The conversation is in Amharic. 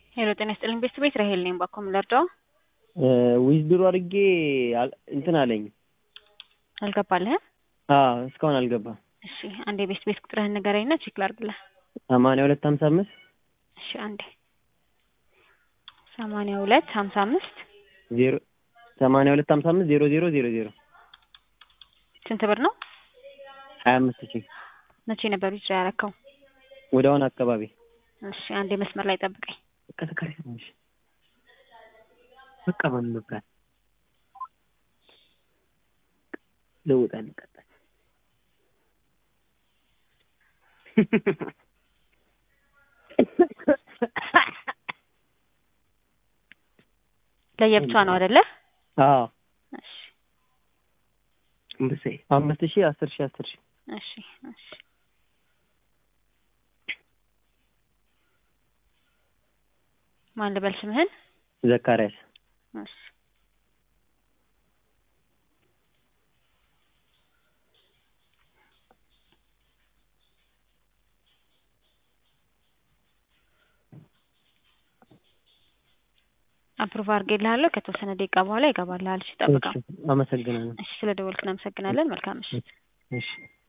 ሄሎ ጤና ይስጥልኝ ቤት ራሄል ነኝ። ባኮ ምለርዳው ዊዝድሮ አድርጌ አል- እንትን አለኝ። አልገባልህም? አዎ እስካሁን አልገባም። እሺ አንዴ ቤት ቤት ቁጥርህን ንገረኝና ቼክ ላድርግልህ። ሰማንያ ሁለት ሀምሳ አምስት እሺ አንዴ ሰማንያ ሁለት ሀምሳ አምስት ዜሮ ሰማንያ ሁለት ሀምሳ አምስት ዜሮ ዜሮ ዜሮ ዜሮ ስንት ብር ነው? ሀያ አምስት ሺህ መቼ ነበር ዊዝድሮ ያረከው? ወደ አሁን አካባቢ እሺ አንዴ መስመር ላይ ጠብቀኝ። በቃ ተከራይ ትንሽ በቃ ማን መብራት ለውጣ እንቀጣል ለየብቻ ነው አይደለ? አዎ እሺ እምብሴ አምስት ሺህ አስር ሺህ አስር ሺህ እሺ እሺ ማን ልበል ስምህን? ዘካሪያስ እሺ አፕሩቭ አድርጌልሃለሁ። ከተወሰነ ደቂቃ በኋላ ይገባልሃል። እሺ ጠብቀው። እሺ፣ አመሰግናለሁ። እሺ ስለ ደወልክ እናመሰግናለን። መልካም ምሽት። እሺ